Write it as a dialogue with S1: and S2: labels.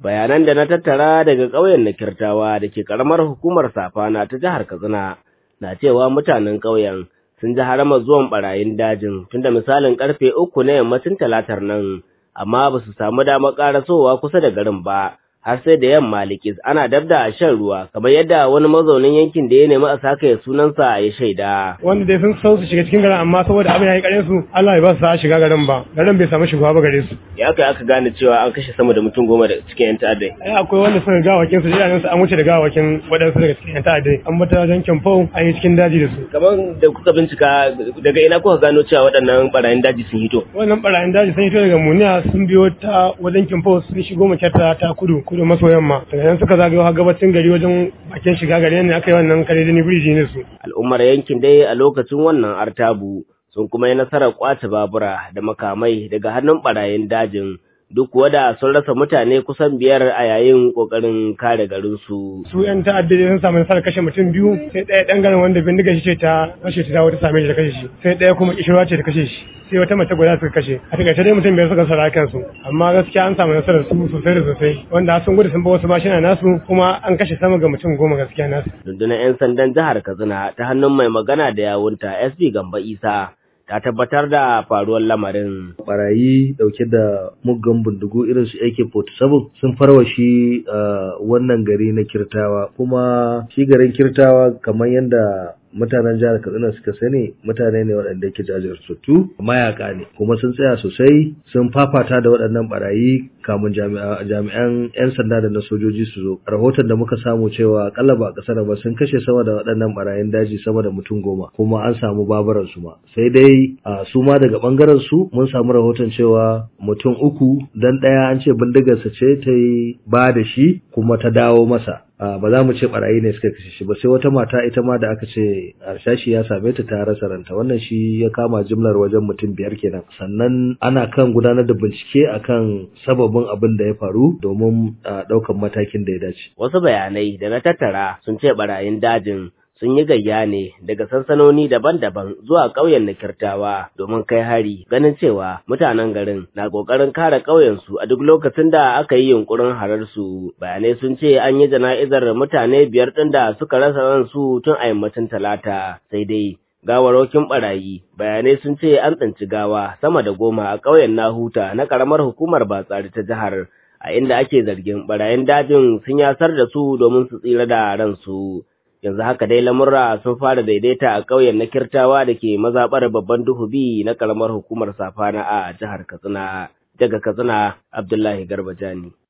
S1: bayanan da na tattara daga ƙauyen na kirtawa da ke ƙaramar hukumar safana ta jihar katsina na cewa mutanen ƙauyen sun ji haramar zuwan barayin dajin tunda misalin karfe uku na yammacin talatar nan amma ba su samu damar ƙarasowa kusa da garin ba har sai da yamma likis ana dabda a shan ruwa kamar yadda wani mazaunin yankin da ya nemi a saka ya sunansa ya shaida.
S2: Wanda dai sun so su shiga cikin garin amma saboda abin ya yi ƙarin su Allah ya ba su sa shiga garin ba garin bai samu shiga ba gare su.
S1: Ya aka aka gane cewa an kashe sama da mutum goma da cikin yan ta'addai.
S2: Ai akwai wanda suka gawakin su idanun su an wuce da gawakin waɗansu daga cikin yan ta'addai an bata wajen kyamfo an yi cikin daji da su.
S1: Kamar da kuka bincika daga ina kuka gano cewa waɗannan barayin daji sun hito.
S2: Wannan barayin daji sun hito daga Muniya sun biyo ta wajen kyamfo sun shigo makyarta ta kudu kudu maso yamma daga nan suka zagayo har gabacin gari wajen bakin shiga gari ne aka yi wannan kare da ni biriji ne su
S1: al'ummar yankin dai a lokacin wannan artabu sun kuma yi nasarar kwace babura da makamai daga hannun barayin dajin duk kuwa da sun rasa mutane kusan biyar a yayin kokarin kare garinsu.
S2: Su 'yan ta'addade sun samu nasarar kashe mutum biyu sai ɗaya ɗan garin wanda bindiga shi ce ta kashe ta dawo ta same shi da kashe shi sai ɗaya kuma kishirwa ce ta kashe shi sai wata mace guda suka kashe a takaice dai mutum biyar suka sara kansu amma gaskiya an samu nasarar su sosai da sosai wanda sun gudu sun ba wasu mashina nasu kuma an kashe sama ga mutum goma gaskiya nasu.
S1: Rundunar 'yan sandan jihar Katsina ta hannun mai magana da yawunta SB Gamba Isa ta tabbatar da faruwar lamarin.
S3: Barayi dauke da muggan bindigu irin su AK-47 sun farwa shi wannan gari na Kirtawa kuma shi garin Kirtawa kamar yadda mutanen jihar Katsina suka sani mutane ne waɗanda yake jajirtattu mayaka ne kuma sun tsaya sosai sun fafata da waɗannan barayi kamun jami'an 'yan sanda da na sojoji su zo rahoton da muka samu cewa akalla ba kasar ba sun kashe sama da waɗannan barayin daji sama da mutum goma kuma an samu babaran su ma sai dai su ma daga bangaren su mun samu rahoton cewa mutum uku dan ɗaya an ce bindigarsa ce ta yi ba da shi kuma ta dawo masa ba za mu ce barayi ne suka kashe shi ba sai wata mata ita ma da aka ce harshashi ya same ta ta rasa ranta wannan shi ya kama jimlar wajen mutum biyar kenan sannan ana kan gudanar da bincike akan sababin abin da ya faru domin ɗaukan matakin da ya dace
S1: wasu bayanai da na tattara sun ce barayin dajin sun yi gayya ne daga sansanoni daban-daban zuwa ƙauyen na kirtawa domin kai hari ganin cewa mutanen garin na ƙoƙarin kare ƙauyensu a duk lokacin da aka yi yunkurin hararsu bayanai sun ce an yi jana'izar mutane biyar ɗin da suka rasa ransu tun a yammacin talata sai dai gawarokin barayi bayanai sun ce an tsinci gawa sama da goma a ƙauyen nahuta na ƙaramar hukumar batsari ta jihar a inda ake zargin barayin dajin sun yasar da su domin su tsira da ransu yanzu haka dai lamurra sun fara daidaita a ƙauyen na kirtawa da ke mazaɓar babban duhubi na ƙaramar hukumar safana a jihar katsina daga katsina abdullahi garba jani